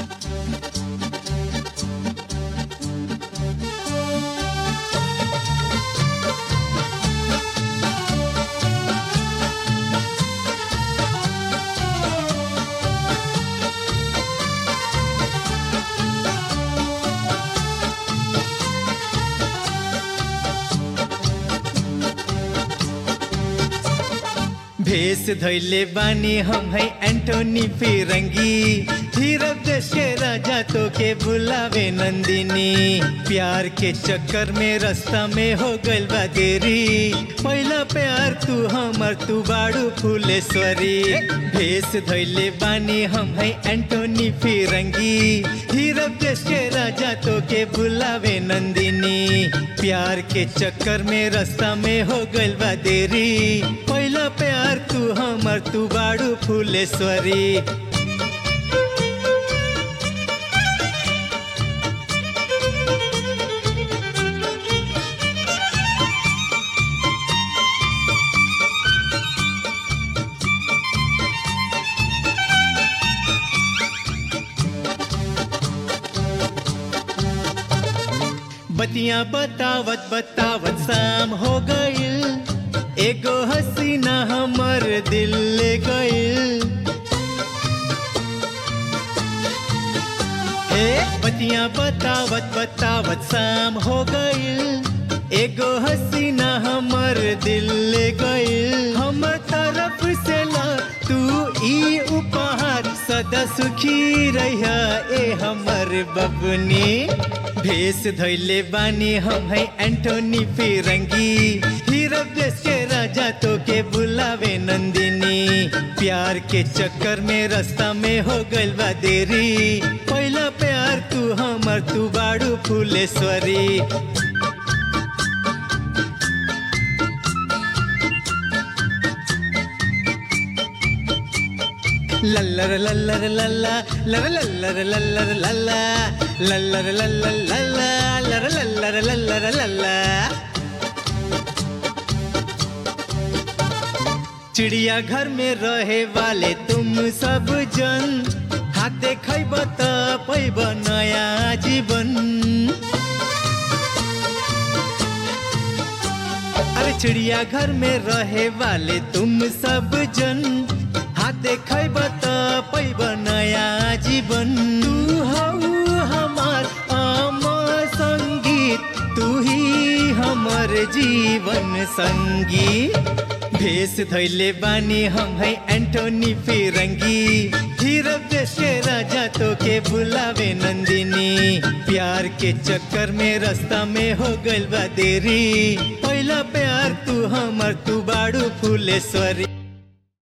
भेष धैले बानी हम है एंटोनी फिरंगी हीरब देश के राजा तो के बुलावे नंदिनी प्यार के चक्कर में रास्ता में हो गइल बा देरी पहला प्यार तू हमर तू बाड़ू फुलेश्वरी भेष धैले बानी हम है एंटोनी फिरंगी हीरब देश के राजा तो के बुलावे नंदिनी प्यार के चक्कर में रास्ता में हो गइल बा देरी पहला प्यार तू हमर तू बाड़ू फुलेश्वरी बतिया बतावत बतावत शाम हो गइल एगो हसीना हमर दिल ले गइल ए बतिया बतावत बतावत शाम हो गइल एगो हसीना हमर दिल ले गइल हमर तरफ से ला तू ई उपहार सदा सुखी रहिया ए हमर बबनी भेष धैले बानी हम है एंटोनी फिरंगी हीरब देश के राजा तो के बुलावे नंदिनी प्यार के चक्कर में रास्ता में हो गइल बा देरी पहला प्यार तू हमर तू बाड़ू फुलेश्वरी लल्लर लल्लर लल्ला लर लल्लर लल्लर लल्ला लल्लर लल्लर लल्ला लर लल्लर लल्लर लल्ला चिड़िया घर में रहे वाले तुम सब जन हाथ देखब त पैब नया जीवन अरे चिड़िया घर में रहे वाले तुम सब जन हाथ देखब त पैब नया जीवन तू हऊ हमार अमर संगीत तू ही हमर जीवन संगी भेष धैले बानी हम है एंटोनी फिरंगी हीरब देश के राजा तो के बुलावे नंदिनी प्यार के चक्कर में रास्ता में हो गइल बा देरी पहला प्यार तू हमर तू बाड़ू फुलेश्वरी